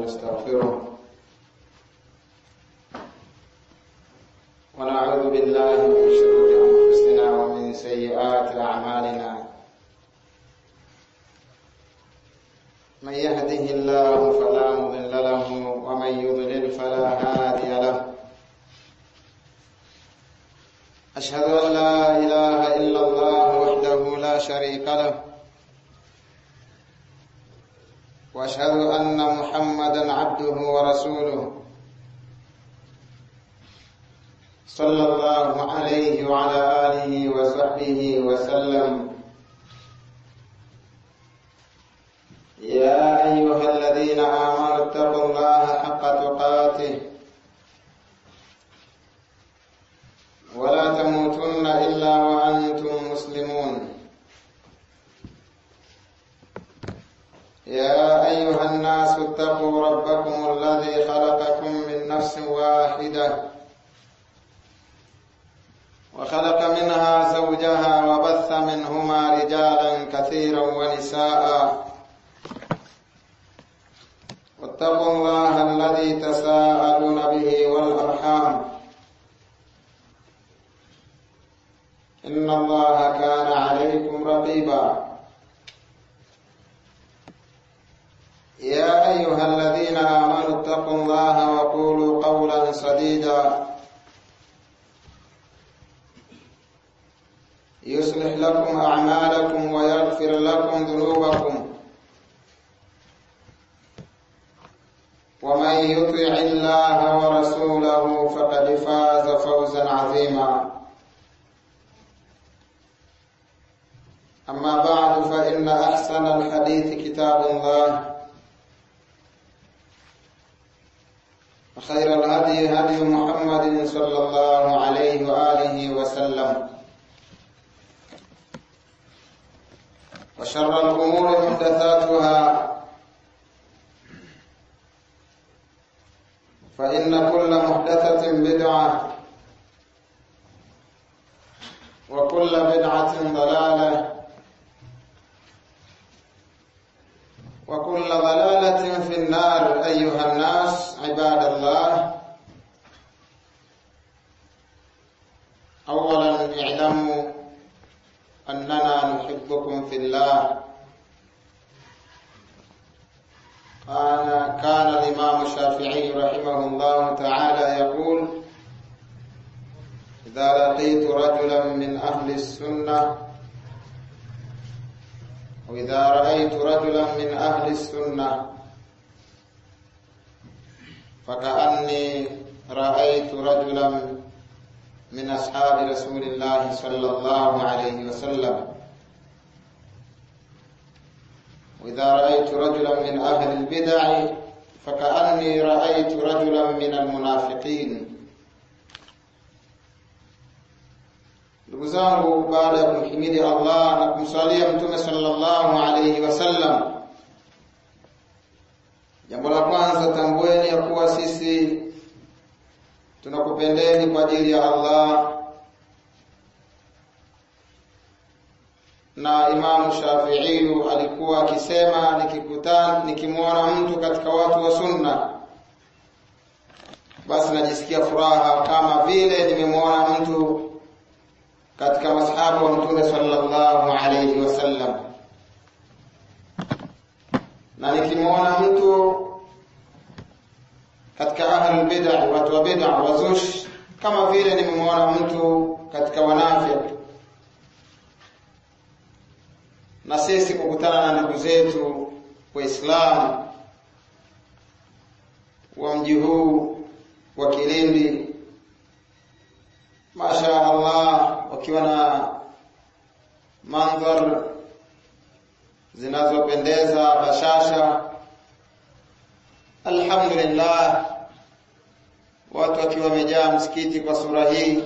ونستغفره ونعوذ بالله من شرور أنفسنا ومن سيئات أعمالنا من يهده الله فلا مضل له ومن يضلل فلا هادي له أشهد أن لا إله إلا الله وحده لا شريك له واشهد ان محمدا عبده ورسوله صلى الله عليه وعلى اله وصحبه وسلم يا ايها الذين امنوا اتقوا الله حق تقاته ولا تموتن الا وانتم مسلمون يا أيها الناس اتقوا ربكم الذي خلقكم من نفس واحدة وخلق منها زوجها وبث منهما رجالا كثيرا ونساء واتقوا الله الذي تساءلون به والأرحام إن الله كان عليكم رقيبا يا أيها الذين آمنوا اتقوا الله وقولوا قولا سديدا يصلح لكم أعمالكم ويغفر لكم ذنوبكم ومن يطع الله ورسوله فقد فاز فوزا عظيما أما بعد فإن أحسن الحديث كتاب الله وخير الهدي هدي محمد صلى الله عليه وآله وسلم وشر الأمور محدثاتها فإن كل محدثة بدعة وكل بدعة ضلالة وكل ضلالة في النار أيها الناس عباد الله أولا اعلموا أننا نحبكم في الله كان كان الإمام الشافعي رحمه الله تعالى يقول إذا لقيت رجلا من أهل السنة وإذا رأيت رجلا من أهل السنة فكأني رأيت رجلا من أصحاب رسول الله صلى الله عليه وسلم وإذا رأيت رجلا من أهل البدع فكأني رأيت رجلا من المنافقين ndugu zangu baada ya kumhimidi Allah na kumswalia mtume sallallahu alayhi wasallam jambo la kwanza tambueni ya kuwa sisi tunakupendeni kwa ajili ya Allah na Imamu Shafi'i alikuwa akisema nikikutana nikimwona mtu katika watu wa sunna basi najisikia furaha kama vile nimemwona mtu katika masahaba wa mtume sallallahu alayhi wasallam na nikimwona mtu katika ahlul bid'ah watu wa bid'ah wazush kama vile nimemwona mtu katika wanafiki na sisi kukutana na ndugu zetu waislamu wa mji huu wa Kilindi masha Allah wakiwa na mandhar zinazopendeza bashasha alhamdulillah watu wakiwa wamejaa msikiti kwa sura hii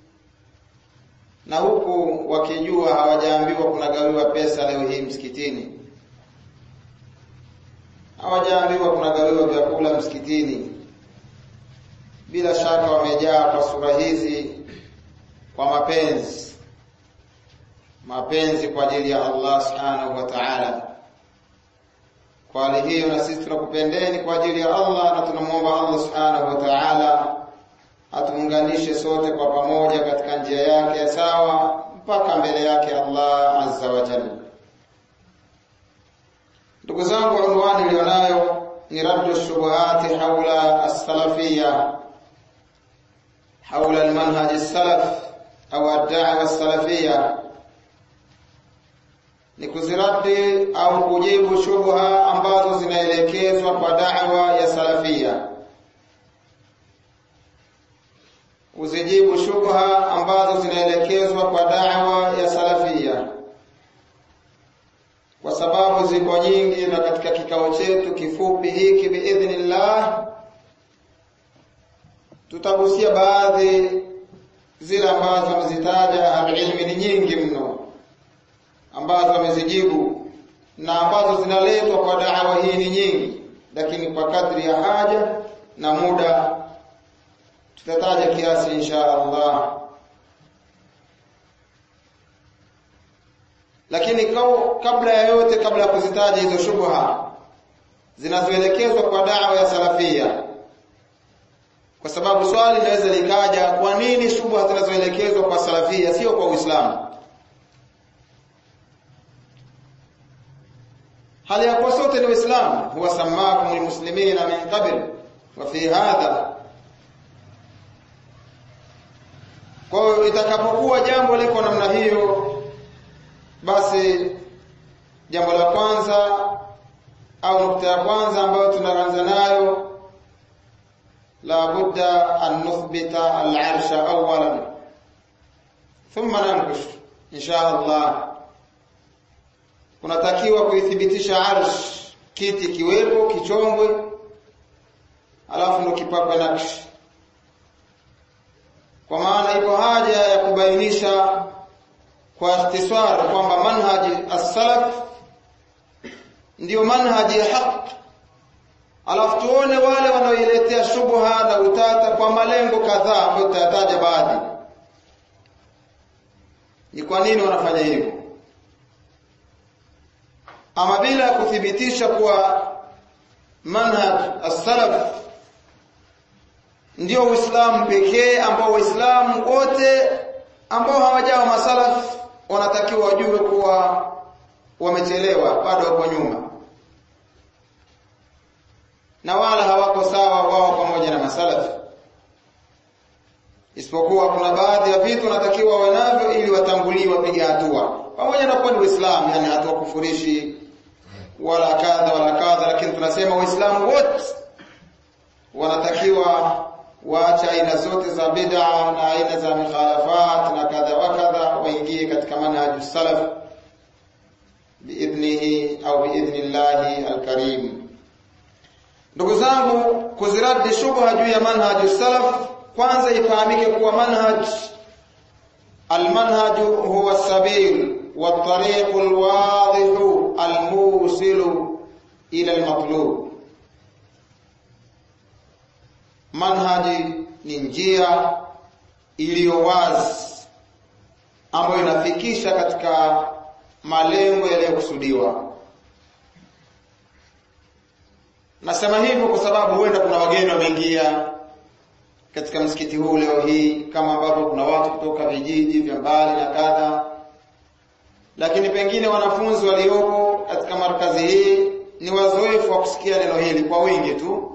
na huku wakijua hawajaambiwa kunagawiwa pesa leo hii msikitini hawajaambiwa kunagawiwa vyakula msikitini bila shaka wamejaa kwa sura hizi kwa mapenzi mapenzi kwa ajili ya Allah subhanahu wa ta'ala kwa hali hiyo na sisi tunakupendeni kwa ajili ya Allah na tunamwomba Allah subhanahu wa ta'ala atuunganishe sote kwa pamoja katika njia yake ya sawa mpaka mbele yake Allah azza wa jalla. Ndugu zangu, unwani ilionayo ni raddu shubuhati haula as-salafiyya haula al-manhaj as-salaf au ad-da'wa as-salafiyya ni kuziradi au kujibu shubha ambazo zinaelekezwa kwa da'wa ya salafia uzijibu shubha ambazo zinaelekezwa kwa da'wa ya salafia kwa sababu ziko nyingi na katika kikao chetu kifupi hiki biidhnillah tutagusia baadhi zile ambazo amezitaja ahlulilmi ni nyingi mno ambazo amezijibu na ambazo zinaletwa kwa da'wa hii ni nyingi lakini kwa kadri ya haja na muda tutataja kiasi insha Allah lakini kabla ya yote kabla ya kuzitaja hizo shubha zinazoelekezwa kwa da'wa ya salafia kwa sababu swali linaweza likaja kwa nini shubha zinazoelekezwa kwa salafia sio kwa Uislamu hali ya kuwa sote ni Waislamu huwa samakum almuslimina min qabl wa fi hadha kwa hiyo itakapokuwa jambo liko namna hiyo basi jambo la kwanza au nukta ya kwanza ambayo tunaanza nayo la budda an nuthbita al-arsha awwalan thumma nankush insha Allah kunatakiwa kuithibitisha arsh kiti kiwepo kichongwe alafu ndo kipakwe nakshi kwa maana iko haja ya kubainisha kwa ikhtisar kwamba manhaji as-salaf ndiyo manhaji ya haki alafu tuone wale wanaoiletea shubha na utata kwa malengo kadhaa ambayo tutayataja baadhi ni kwa nini wanafanya hivyo ama bila kuthibitisha kuwa manhaj as-salaf ndio Uislamu pekee ambao Waislamu wote ambao hawajawa masalaf wanatakiwa wajue kuwa wamechelewa bado wako nyuma na wala hawako sawa wao pamoja na masalaf isipokuwa kuna baadhi ya vitu wanatakiwa wawe navyo ili watangulie wapige hatua pamoja na kuwa ni Uislamu yani hatua kufurishi wala kadha wala kadha lakini tunasema waislamu wote wanatakiwa waache aina zote za bid'a na aina za mikhalafat na kadha wa kadha waingie katika manhaj salaf biidhnihi au biidhnillahi alkarim ndugu zangu kuziradi shubha juu ya manhaj salaf kwanza ifahamike kuwa manhaj almanhaj huwa sabil والطريق الواضح الموصل إلى المطلوب manhaji ni njia iliyo wazi ambayo inafikisha katika malengo yaliyokusudiwa. Nasema hivyo kwa sababu huenda kuna wageni wameingia katika msikiti huu leo hii, kama ambavyo kuna watu kutoka vijiji vya mbali na kadha, lakini pengine wanafunzi waliopo katika markazi hii ni wazoefu wa kusikia neno hili kwa wingi tu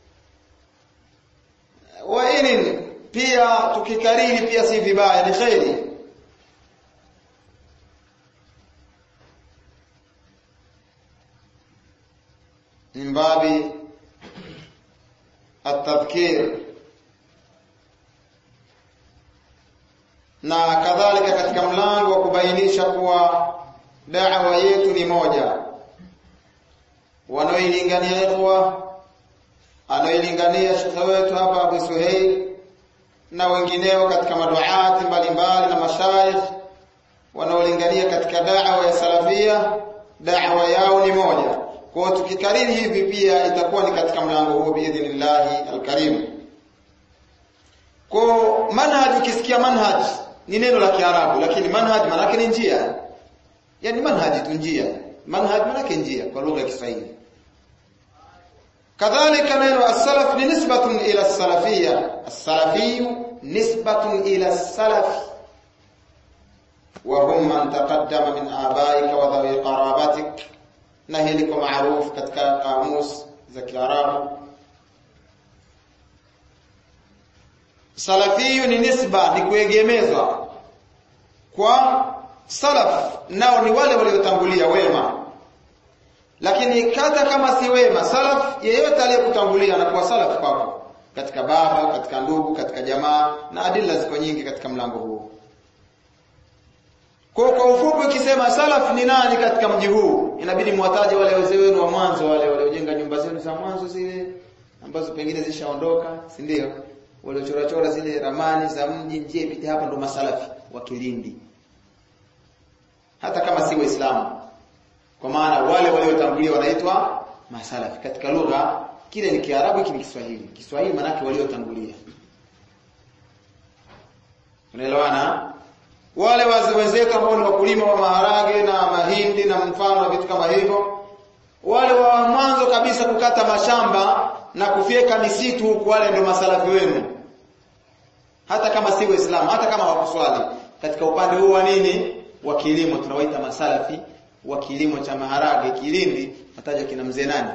wainin pia tukikariri pia si vibaya ni kheri min babi atadhkir na kadhalika katika mlango wa kubainisha kuwa da'wa yetu ni moja wanaoilingania ikhwa anaoilingania shekhe wetu hapa Abu Suhail na wengineo katika maduati mbalimbali na mashaikh wanaolingania katika da'wa ya salafia da'wa yao ni moja kwa tukikariri hivi pia itakuwa ni katika mlango huo biidhnillahi alkarim kwa manhaj ukisikia manhaj ni neno la Kiarabu lakini manhaj maana yake ni njia yani manhaj tu njia manhaj maana yake njia kwa lugha ya Kiswahili kadhalika neno as-salaf ni nisbatun ila as-salafiyya as-salafiyyu nisbatun ila as-salaf wa hum man taqaddama min abaika wa dhawi qarabatik na hili kwa maarufu katika kamus za Kiarabu salafiyu ni nisba ni kuegemezwa kwa salaf nao ni wale waliotangulia wema lakini hata kama si wema salaf yeyote aliyekutangulia anakuwa salaf kwako katika baba katika ndugu katika jamaa na adila ziko nyingi katika mlango huu kwa kwa ufupi ukisema salaf ni nani katika mji huu inabidi mwataje wale wazee wenu wa mwanzo wale waliojenga nyumba zenu za mwanzo zile ambazo pengine zishaondoka si ndio waliochorachora zile ramani za mji njie ipite hapa ndo masalafi wa Kilindi hata kama si waislamu kwa maana wale waliotangulia wanaitwa masalafi katika lugha kile ni kiarabu hiki ni kiswahili kiswahili maana waliotangulia unaelewana wale wazee wenzetu ambao ni wakulima wa maharage na mahindi na mfano na vitu kama hivyo wale wa mwanzo kabisa kukata mashamba na kufyeka misitu huku wale ndio masalafi wenu hata kama si waislamu hata kama wakuswali katika upande huu wa nini wa kilimo tunawaita masalafi wa kilimo cha maharage Kilindi nataja kina mzee nani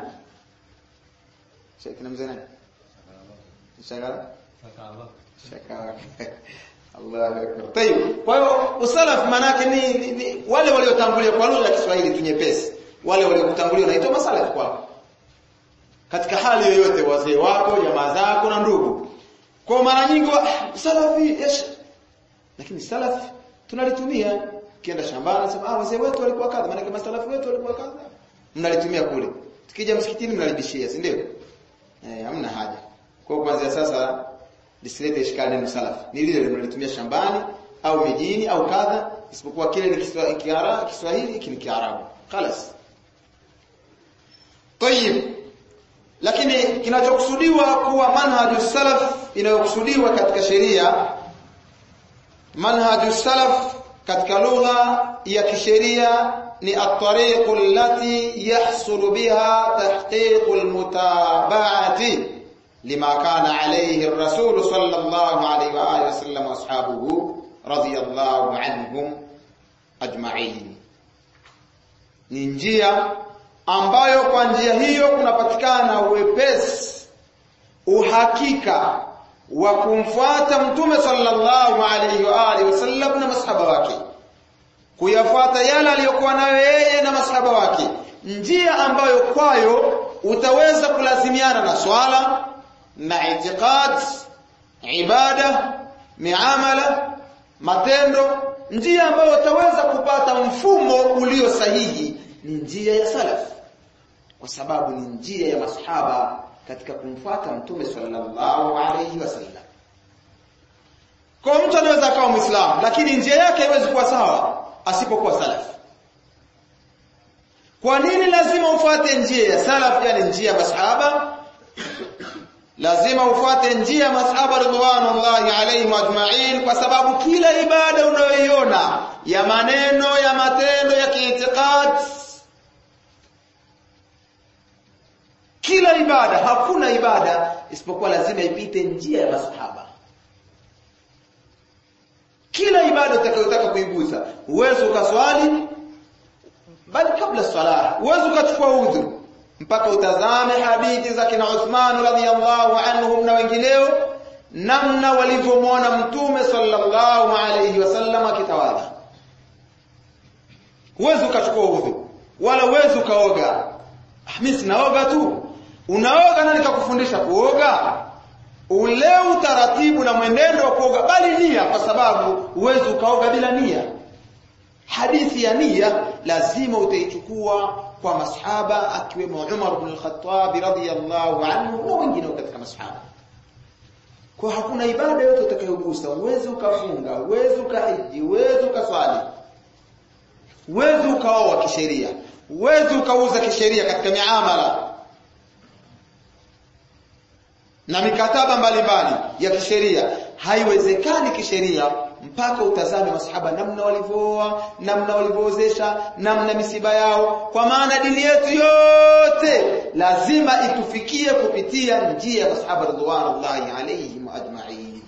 kina mzee nani shagala shagala Allah akbar. Tayib. Kwa hiyo usalaf manake ni, ni, ni wale waliotangulia kwa lugha ya Kiswahili tunyepesi. Wale waliokutangulia wanaitwa masalaf kwako. Katika hali yoyote wazee wako, jamaa zako na ndugu. Kwa mara nyingi salafi yes. Lakini salaf tunalitumia kienda shambani sema ah wazee wetu walikuwa kadha maana kama salafi wetu walikuwa kadha. Mnalitumia kule. Tukija msikitini mnalibishia, si ndio? Eh, hamna haja. Kwa hiyo kuanzia sasa lisilete ishkali neno salaf. Ni lile linalotumia shambani au mijini au kadha isipokuwa kile ni Kiswahili Kiswahili hiki ni Kiarabu. Khalas. Tayib. Lakini kinachokusudiwa kuwa manhaju salaf inayokusudiwa katika sheria manhaju salaf katika lugha ya kisheria ni at-tariqu allati yahsulu biha tahqiqu al-mutaba'ati لما كان عليه الرسول صلى الله عليه وآله وسلم وأصحابه رضي الله عنهم أجمعين ni njia ambayo kwa njia hiyo kunapatikana uwepesi uhakika wa kumfuata mtume sallallahu alaihi wa alihi wasallam na masahaba wake kuyafuata yale aliyokuwa nayo yeye na masahaba wake njia ambayo kwayo utaweza kulazimiana na swala na itiqad ibada miamala matendo njia ambayo utaweza kupata mfumo ulio sahihi ni njia ya salaf kwa sababu ni njia ya masahaba katika kumfuata mtume sallallahu alayhi wasallam kwa mtu anaweza akawa muislamu lakini njia yake haiwezi kuwa sawa asipokuwa salaf kwa nini lazima ufuate njia ya salaf yani njia ya masahaba lazima ufuate njia ya masahaba ridwanullahi alaihim ajma'in kwa sababu kila ibada unayoiona ya maneno ya matendo ya kiitikad kila ibada hakuna ibada isipokuwa lazima ipite njia ya masahaba kila ibada utakayotaka kuigusa uwezo ukaswali bali kabla swala uwezo ukachukua udhu mpaka utazame hadithi za kina Uthman radhiyallahu anhum na wengineo namna walivyomwona mtume sallallahu alayhi wasallam akitawadha uwezo ukachukua udhu wala uwezo ukaoga mimi sinaoga tu unaoga nani kakufundisha kuoga ule utaratibu na mwenendo wa kuoga bali nia kwa sababu uwezo ukaoga bila nia hadithi ya nia lazima utaichukua kwa masahaba akiwemo Umar ibn al-Khattab radhiyallahu anhu na wengine katika masahaba kwa hakuna ibada yote utakayogusa uwezo ukafunga uwezo ukahiji uwezo ukaswali uwezo ukaoa kisheria uwezo ukauza kisheria katika miamala na mikataba mbalimbali ya kisheria haiwezekani kisheria mpaka utazame masahaba namna walivyooa namna walivyoozesha namna misiba yao kwa maana dini yetu yote lazima itufikie kupitia njia ya masahaba radhiallahu alayhim ajma'in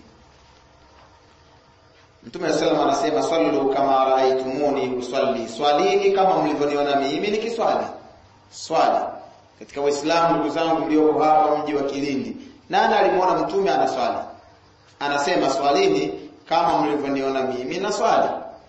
Mtume sallam anasema sallu kama raaitumuni usalli swalini kama mlivyoniona mimi nikiswali swali katika waislamu ndugu zangu mlioko hapa mji wa Kilindi nani alimwona mtume anaswali anasema swalini kama mlivyoniona mimi na swali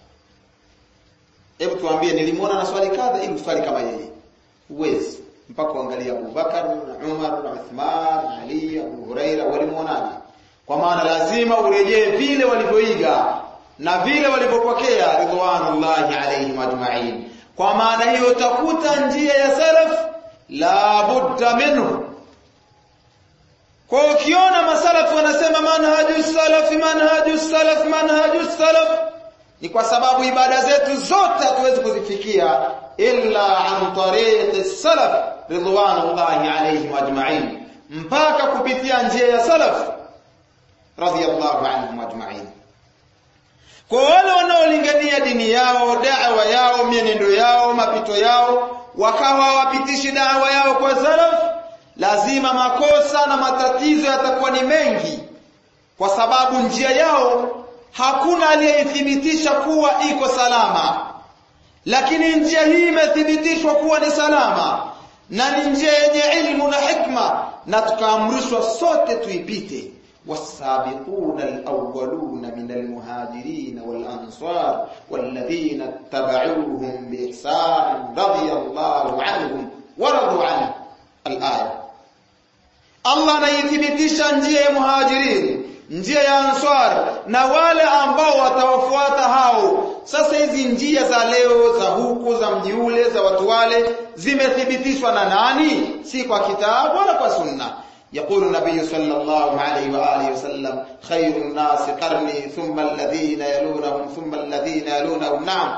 hebu tuambie nilimwona na swali kadha ili uswali kama yeye uwezi mpaka uangalia Abu Bakar na Umar na Uthman na Ali Abu Huraira walimwonaje kwa maana lazima urejee vile walivyoiga na vile walivyopokea ridwanullahi alaihim ajma'in kwa maana hiyo utakuta njia ya salaf la budda minhu kwa ukiona masalafu wanasema manhaju salaf manhaju salaf manhaju salaf ni kwa sababu ibada zetu zote hatuwezi kuzifikia illa an tariqi salaf ridwanullahi alaihim ajma'in mpaka kupitia njia ya salaf radiyallahu anhum ajma'in kwa wale wanaolingania dini yao da'wa yao mienendo yao mapito yao wakawa wapitishi da'wa yao kwa salaf lazima makosa na matatizo yatakuwa ni mengi kwa sababu njia yao hakuna aliyeithibitisha kuwa iko salama lakini njia hii imethibitishwa kuwa ni salama na ni njia yenye ilmu na hikma na tukaamrishwa sote tuipite والسابقون الأولون من المهاجرين والأنصار والذين اتبعوهم بإحسان رضي الله عنهم ورضوا عنه الآية Allah anaithibitisha njia ya muhajirin njia ya answar na wale ambao watawafuata hao sasa hizi njia za leo za huku za mji ule za watu wale zimethibitishwa na nani si kwa kitabu wala kwa sunna يقول النبي صلى الله عليه وآله وسلم خير الناس قرني ثم الذين يلونهم ثم الذين يلونهم نعم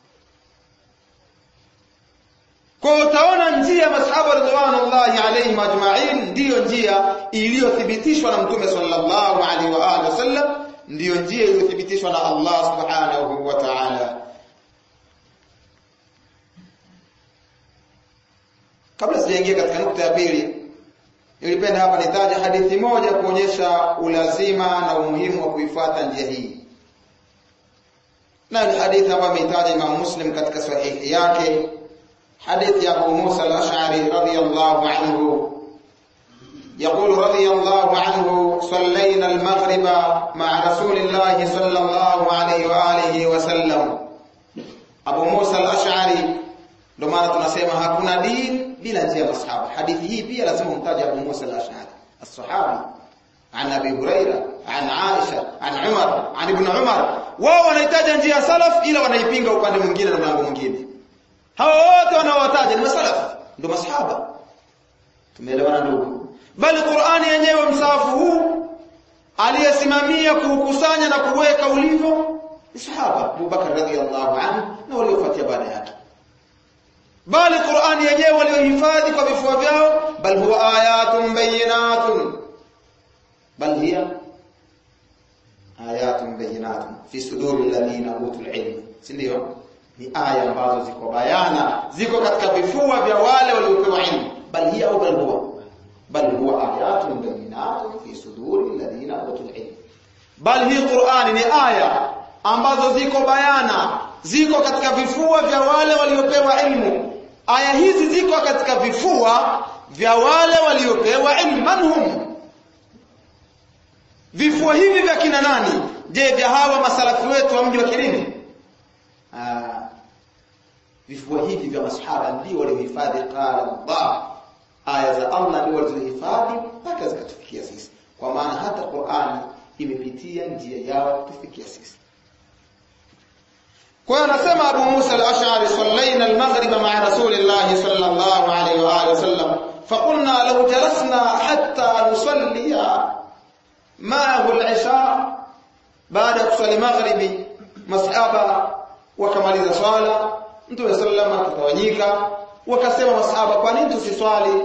kwa utaona njia masahaba ridwanullahi alayhim ajma'in ndiyo njia iliyothibitishwa na mtume sallallahu alaihi wa alihi wasallam ndiyo njia iliyothibitishwa na Allah subhanahu wa ta'ala kabla sijaingia katika nukta ya pili nilipenda hapa nitaje hadithi moja kuonyesha ulazima na umuhimu wa kuifuata njia hii na ni hadithi ambayo ameitaja Imam Muslim katika sahihi yake حديث أبو موسى الأشعري رضي الله عنه يقول رضي الله عنه صلينا المغرب مع رسول الله صلى الله عليه وآله وسلم أبو موسى الأشعري ndio maana tunasema hakuna dini bila njia ya masahaba. Hadithi hii pia lazima umtaje Abu Musa al-Ash'ari, as-sahabi an Abi Huraira, an Aisha, an Umar, an Ibn Umar. Wao wanahitaji njia ya salaf ila wanaipinga upande mwingine na mlango mwingine. Hawa wote wanaowataja ni masalafu, ndio masahaba. Tumeelewana ndugu? Bali Qur'ani yenyewe msahafu huu aliyesimamia kuukusanya na kuweka ulivyo ni sahaba Abu Bakar radhiyallahu anhu na waliofuatia baada yake. Bali Qur'ani yenyewe waliohifadhi kwa vifua vyao, bal huwa ayatun bayyinatun, bal hiya ayatun bayyinatun fi suduri alladhina utul ilm, si ndio? ni aya ambazo ziko bayana ziko katika vifua vya wale waliopewa ilmu bal hiya au bal huwa bal huwa ayatun bayyinatun fi suduri alladhina utul ilm bal hii Qur'ani ni aya ambazo ziko bayana ziko katika vifua vya wale waliopewa ilmu aya hizi ziko katika vifua vya wale waliopewa ilmu manhum vifua hivi vya kina nani je vya hawa masalafi wetu wa mji wa Kilindi vifua hivi vya masahaba ndio waliohifadhi qala Allah aya za Allah ndio walizohifadhi mpaka zikatufikia sisi kwa maana hata Qur'ani imepitia njia yao tufikia sisi kwa hiyo anasema Abu Musa al-Ash'ari sallaina al-maghrib ma'a Rasulillah sallallahu alayhi wa alihi wasallam فقلنا لو جلسنا حتى نصلي معه العشاء بعد kusali maghribi masahaba wakamaliza swala Mtume sallama akatawanyika wakasema masahaba kwa nini tusiswali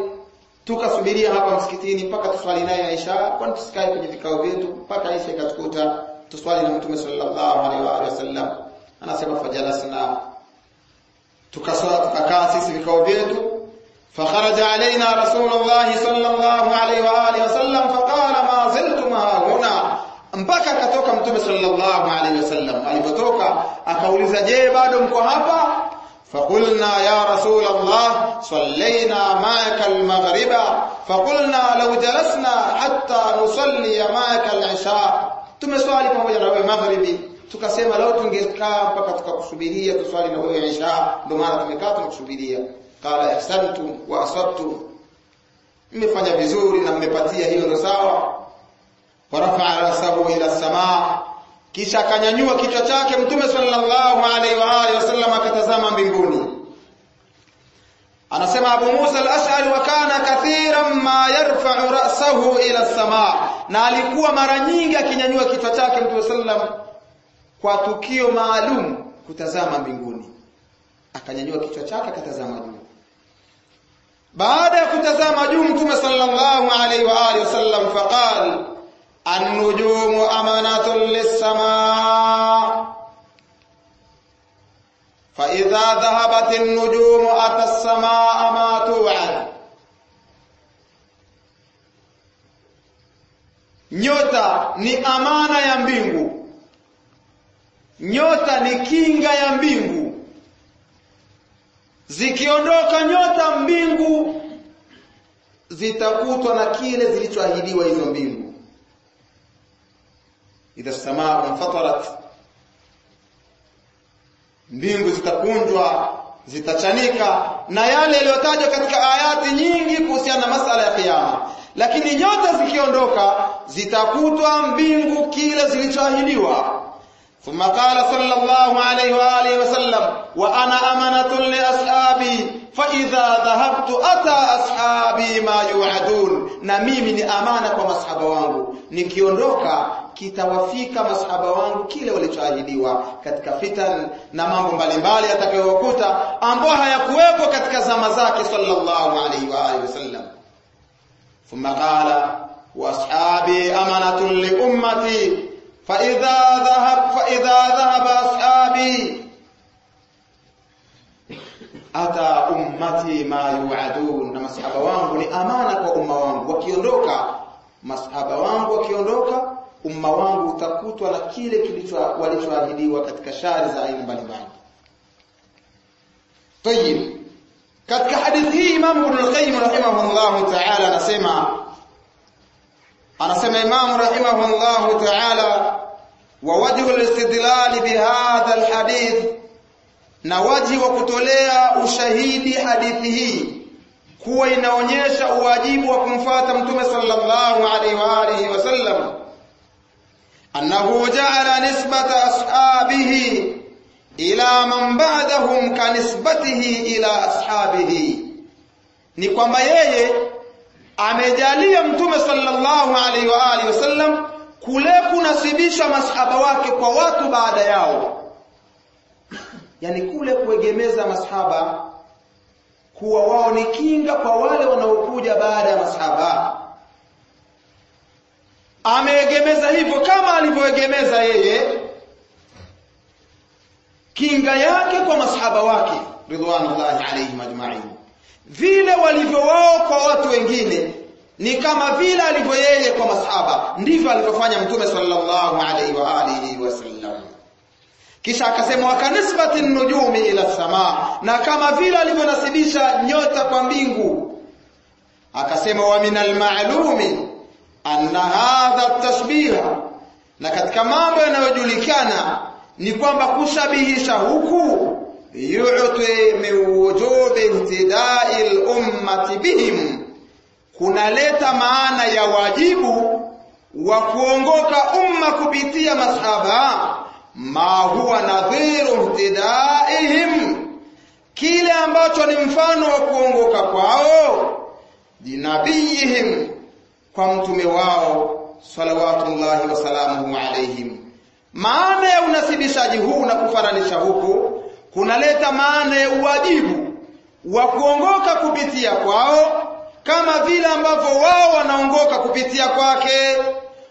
tukasubiria hapa msikitini mpaka tuswali naye Aisha kwani tusikae kwenye vikao vyetu mpaka Aisha ikatukuta tuswali na mtume sallallahu alaihi wa alihi wasallam anasema fajalasna tukaswala tukakaa sisi vikao vyetu فخرج علينا رسول الله صلى الله عليه واله وسلم فقال ما زلتم هنا mpaka akatoka mtume sallallahu alaihi wasallam alipotoka akauliza je bado mko hapa فقلنا يا رسول الله صلينا معك المغرب فقلنا لو جلسنا حتى نصلي معك العشاء tumeswali pamoja na wewe magharibi tukasema leo tungekaa mpaka tukakusubiria tuswali na wewe isha ndio maana tumekaa tunakusubiria qala ahsantum wa asabtum mmefanya vizuri na mmepatia hiyo ndio sawa warafa'a rasahu ila samaa kisha akanyanyua kichwa chake mtume sallallahu alaihi wa alihi wasallam akatazama mbinguni anasema Abu Musa al-Ash'ari wa kana kathiran ma yarfa'u ra'sahu ila samaa na alikuwa mara nyingi akinyanyua kichwa chake mtume sallam kwa tukio maalum kutazama mbinguni akanyanyua kichwa chake akatazama juu baada ya kutazama juu mtume sallallahu alaihi wa alihi wasallam faqal an-nujumu amanatun lis-samaa fa idha dhahabat an-nujumu ata as-samaa ma tu'ad nyota ni amana ya mbingu nyota ni kinga ya mbingu zikiondoka nyota mbingu zitakutwa na kile zilichoahidiwa hizo mbingu idha samaa unfatarat mbingu zitakunjwa zitachanika na yale yaliyotajwa katika ayati nyingi kuhusiana na masala ya kiyama lakini nyota zikiondoka zitakutwa mbingu kile zilichoahidiwa ثم قال صلى الله عليه وآله وسلم وأنا أمنة لأصحابي فإذا ذهبت أتى أصحابي ما يوعدون na mimi ni amana kwa masahaba wangu nikiondoka kitawafika masahaba wangu kile walichoahidiwa katika fitan na mambo mbalimbali yatakayowakuta ambao hayakuwepo katika zama zake sallallahu alaihi wa alihi wasallam thumma qala wa ashabi amanatun li ummati فإذا ذهب فإذا ذهب أصحابي أتى أمتي ما يوعدون na masahaba wangu ni amana kwa umma wangu wakiondoka masahaba wangu wakiondoka umma wangu utakutwa na kile kilicho walichoahidiwa katika shari za aina mbalimbali طيب katika hadithi hii Imam Ibn al-Qayyim rahimahullah ta'ala anasema anasema Imam rahimahullah ta'ala wa wajhu al-istidlal bihadha al-hadith na waji wa kutolea ushahidi hadithi hii kuwa inaonyesha uwajibu wa kumfuata mtume sallallahu alaihi wa alihi wasallam annahu ja'ala nisbata ashabihi ila man ba'dahum ka nisbatihi ila ashabihi ni kwamba yeye amejalia mtume sallallahu alaihi wa alihi wasallam kule kunasibisha masahaba wake kwa watu baada yao yani kule kuegemeza masahaba kuwa wao ni kinga kwa wale wanaokuja baada ya masahaba ameegemeza hivyo kama alivyoegemeza yeye kinga yake kwa masahaba wake ridwanullahi alaihim ajma'in vile walivyo wao kwa watu wengine ni kama vile alivyo yeye kwa masahaba ndivyo alivyofanya mtume sallallahu alaihi wa alihi wasallam kisha akasema wakanisbati nujumi ila samaa na kama vile alivyonasibisha nyota kwa mbingu akasema wa minal ma'lumi anna hadha tashbiha na katika mambo yanayojulikana ni kwamba kushabihisha huku yu'ti min wujubi ihtidai al-ummati bihim kunaleta maana ya wajibu wa kuongoka umma kupitia masahaba ma huwa nadhiru ihtidaihim kile ambacho ni mfano wa kuongoka kwao jinabiyihim kwa mtume wao salawatullahi wasalamuhu alaihim maana ya unasibishaji huu na kufananisha huku kunaleta maana ya uwajibu wa kuongoka kupitia kwao kama vile ambavyo wao wanaongoka kupitia kwake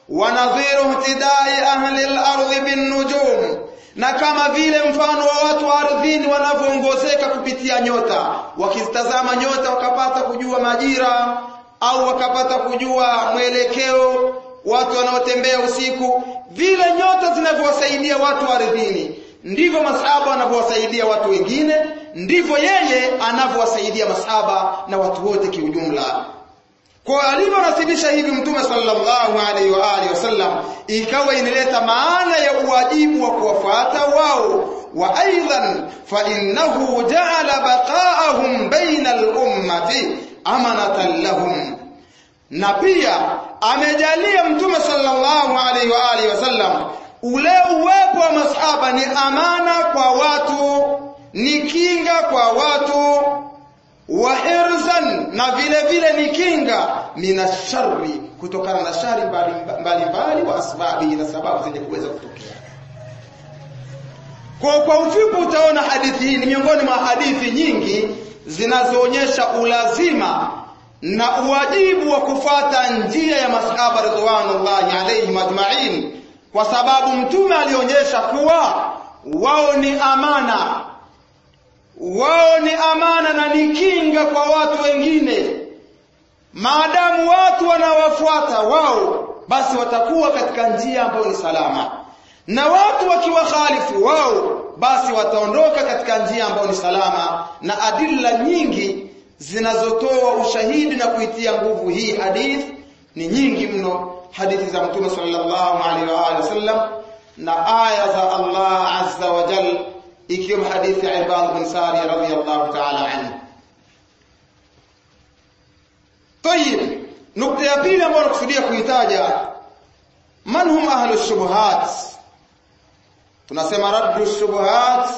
wa nadhiru ihtidai ahli al-ardh bin nujum na kama vile mfano wa watu wa ardhini wanavyoongozeka kupitia nyota wakizitazama nyota wakapata kujua majira au wakapata kujua mwelekeo watu wanaotembea usiku vile nyota zinavyowasaidia watu wa ardhini ndivyo masahaba wanavyowasaidia watu wengine ndivyo yeye anavyowasaidia masahaba na watu wote kiujumla kwa alivyonasibisha hivi mtume sallallahu alaihi wa alihi wasallam ikawa inaleta maana ya uwajibu wa kuwafuata wao wa aidan fa innahu ja'ala baqa'ahum baina al-ummati amanatan lahum na pia amejalia mtume sallallahu alaihi wa alihi wasallam ule uwepo wa masahaba ni amana kwa watu ni kinga kwa watu wa hirzan na vile vile ni kinga minasharri kutokana na shari mbalimbali wa asbabi na sababu zenye kuweza kutokea kwa kwa ufupi utaona hadithi hii ni miongoni mwa hadithi nyingi zinazoonyesha ulazima na uwajibu wa kufata njia ya masahaba ridwanullahi alaihim ajma'in kwa sababu mtume alionyesha kuwa wao ni amana wao ni amana na ni kinga kwa watu wengine maadamu watu wanawafuata wao basi watakuwa katika njia ambayo ni salama na watu wakiwakhalifu wao basi wataondoka katika njia ambayo ni salama na adilla nyingi zinazotoa ushahidi na kuitia nguvu hii hadith ni nyingi mno hadithi za mtume sallallahu alaihi wa alihi wasallam na aya za Allah azza wa jalla ikiwemo hadithi ya Ibad bin Sari radhiyallahu ta'ala anhu. Tayib, nukta ya pili ambayo nakusudia kuitaja man hum ahlu shubuhat. Tunasema raddu shubuhat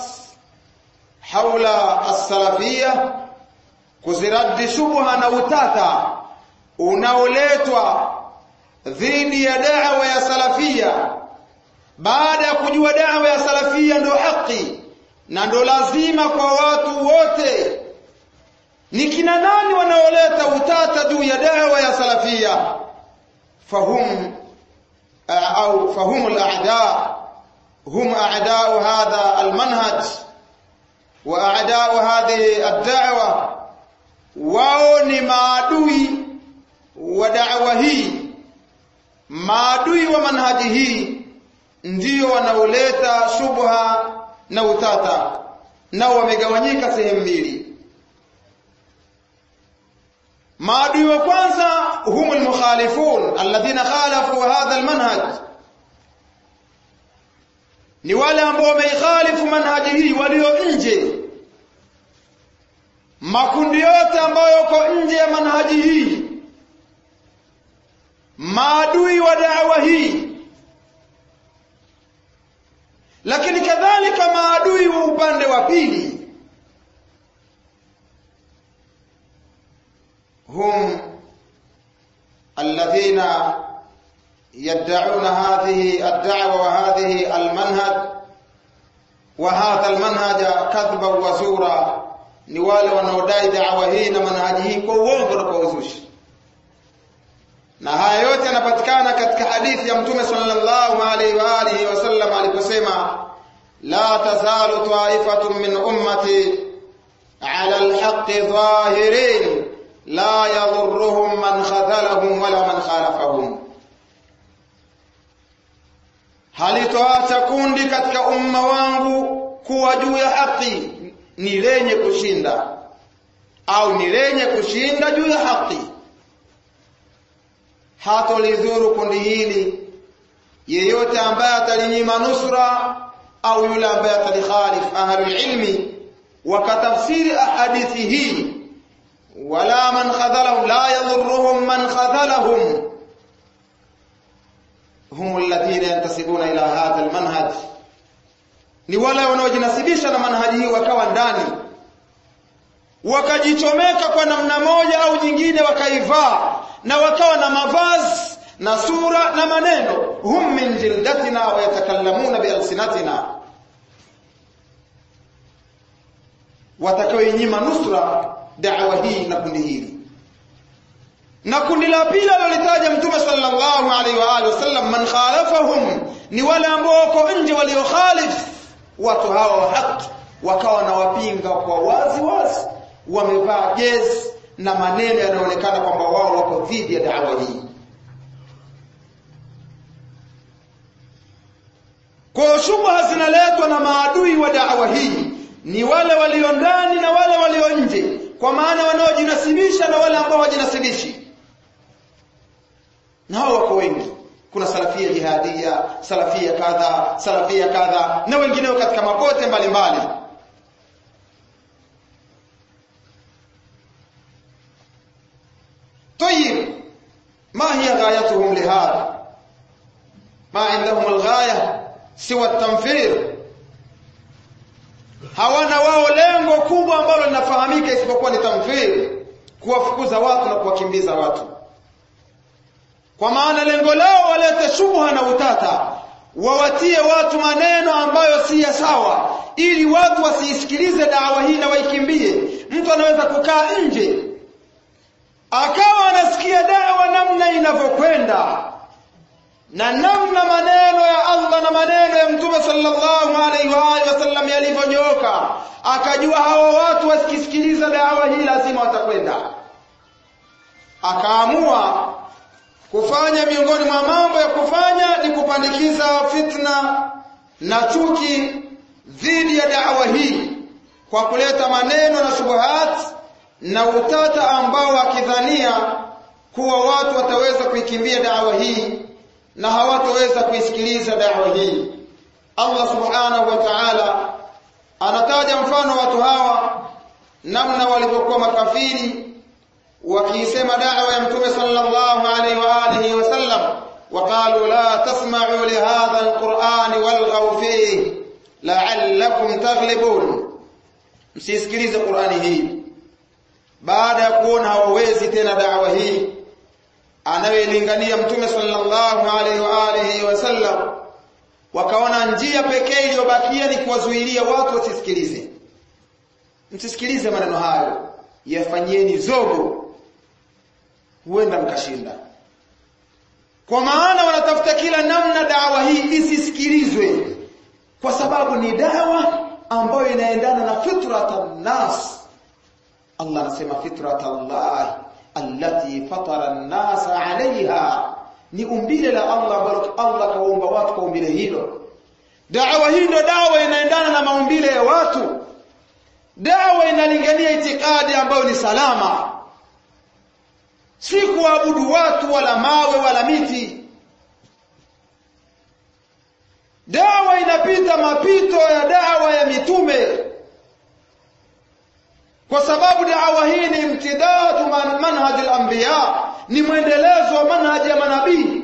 haula as-salafiyya, kuziraddi shubha na utata unaoletwa dhidi ya da'wa ya salafia baada ya kujua da'wa ya salafia ndio haki na ndo lazima kwa watu wote ni kina nani wanaoleta utata juu ya dawa ya salafia fahum au fahum al-a'da hum a'da'u hadha al-manhaj wa a'da'u hadhihi ad-da'wa wao ni maadui wa da'wa hii maadui wa manhaji hii ndio wanaoleta shubha na utata nao wamegawanyika sehemu mbili maadui wa kwanza hum almukhalifun alladhina khalafu hadha almanhaj ni wale ambao wameikhalifu manhaji hii walio nje makundi yote ambayo yako nje ya manhaji hii maadui wa da'wa hii lakini kadhalika maadui wa upande wa pili hum alladhina yad'una hadhihi ad-da'wa wa hadhihi al-manhaj wa hadha al-manhaj kadhban wa zura ni wale wanaodai da'wa hii na manhaji hii kwa uongo na kwa uzushi na haya yote yanapatikana katika hadithi ya mtume sallallahu alaihi wa alihi wasallam aliposema la tazalu ta'ifatun min ummati ala alhaqqi zahirin la yadhurruhum man khadhalahum wala man khalafahum halitoacha kundi katika umma wangu kuwa juu ya haki ni lenye kushinda au ni lenye kushinda juu ya haki hatolidhuru kundi hili yeyote ambaye atalinyima nusra au yule ambaye atalikhalif ahlul ilmi wakatafsiri ahadithi hii wala man khadhalahum la yadhurruhum man khadhalahum hum alladhina yantasibuna ila hadha almanhaj ni wale wanaojinasibisha na manhaji hii wakawa ndani wakajichomeka kwa namna moja au nyingine wakaivaa na wakawa na mavazi na sura na maneno hum min jildatina wa yatakallamuna bialsinatina watakaoinyima nusra da'wa hii na kundi hili na kundi la pili alilolitaja mtume sallallahu alaihi wa alihi wasallam man khalafahum ni wale ambao wako nje waliokhalif watu hawa wa haki wakawa na wapinga kwa wazi wazi wamevaa jezi na maneno yanayoonekana kwamba wao wako dhidi ya dawa hii kwa shubha zinaletwa na maadui wa dawa hii ni wale walio ndani na wale walio nje kwa maana wanaojinasibisha na wale ambao hawajinasibishi na hao wako wengi kuna salafia jihadia salafia kadha salafia kadha na wengineo katika mapote mbalimbali طيب ما هي غايتهم لهذا ما عندهم الغايه سوى التنفير hawana wao lengo kubwa ambalo linafahamika isipokuwa ni tamfiri kuwafukuza watu na kuwakimbiza watu kwa maana lengo lao walete shubha na utata wawatie watu maneno ambayo si ya sawa ili watu wasiisikilize dawa hii na waikimbie mtu anaweza kukaa nje akawa anasikia dawa namna inavyokwenda na namna maneno ya Allah na maneno ya Mtume sallallahu alaihi wa alihi wasallam yalivyonyooka akajua hawa watu wasikisikiliza dawa hii lazima watakwenda akaamua kufanya miongoni mwa mambo ya kufanya ni kupandikiza fitna na chuki dhidi ya dawa hii kwa kuleta maneno na shubuhat na utata ambao akidhania kuwa watu wataweza kuikimbia dawa hii na hawatoweza kuisikiliza dawa hii Allah subhanahu wa ta'ala anataja mfano watu hawa namna walivyokuwa makafiri wakiisema dawa ya mtume sallallahu alaihi wa alihi wasallam وقالوا لا تسمعوا لهذا القرآن والغوا فيه لعلكم تغلبون msisikilize Qur'ani hii baada ya kuona hawawezi tena dawa hii anayelingania mtume sallallahu alaihi wa alihi wasallam wakaona njia pekee iliyobakia ni kuwazuilia watu wasisikilize msisikilize maneno hayo yafanyieni zogo huenda mkashinda kwa maana wanatafuta kila namna dawa hii isisikilizwe kwa sababu ni dawa ambayo inaendana na fitratan nas Allah anasema fitratallah allati fatara an-nasa 'alayha ni umbile la Allah ambalo Allah kaumba watu kwa umbile hilo dawa hii ndio dawa inaendana na maumbile ya watu dawa inalingania itikadi ambayo ni salama si kuabudu watu wala mawe wala miti dawa inapita mapito ya dawa ya mitume kwa sababu dawa hii ni imtidadu man manhaj al-anbiya ni mwendelezo wa manhaji ya manabii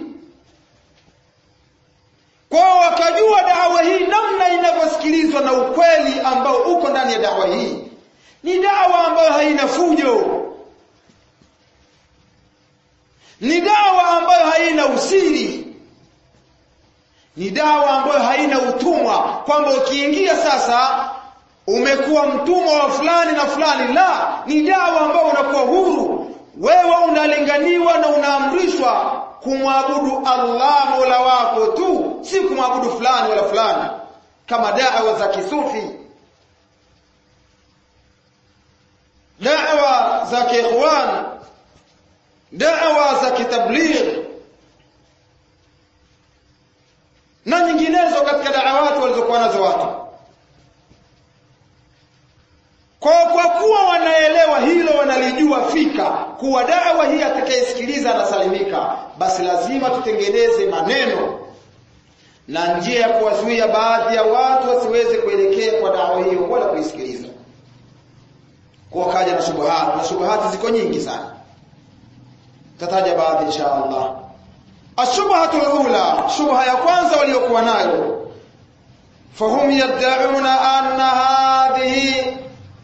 kwao wakajua dawa hii namna inavyosikilizwa na ukweli ambao uko ndani ya dawa hii ni dawa ambayo haina fujo ni dawa ambayo haina usiri ni dawa ambayo haina utumwa kwamba ukiingia sasa umekuwa mtumwa wa fulani na fulani la ni dawa ambayo unakuwa huru wewe unalinganiwa na unaamrishwa kumwabudu Allah Mola wako tu si kumwabudu fulani wala fulani kama dawa za kisufi dawa za kiikhwan dawa za kitabligh na nyinginezo katika da'awati walizokuwa nazo watu kwa kwa kuwa wanaelewa hilo wanalijua fika kuwa dawa hii atakayesikiliza anasalimika basi lazima tutengeneze maneno na njia ya kuwazuia baadhi ya watu wasiweze kuelekea kwa dawa hiyo wala kuisikiliza kwa kaja na shubuhat na shubuhati ziko nyingi sana tataja baadhi insha Allah ashubhatu alula shubha ya kwanza waliokuwa nayo fahum yad'una anna hadhihi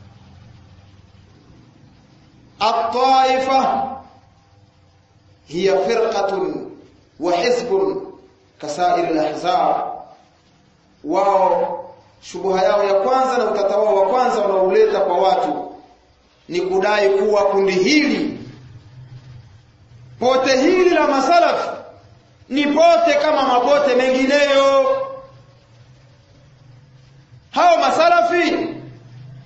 الطائفة هي فرقة وحزب كسائر الأحزاب wao shubuha yao ya kwanza na utata wao wa kwanza wanauleta kwa watu ni kudai kuwa kundi hili pote hili la masalafi ni pote kama mapote mengineyo hao masalafi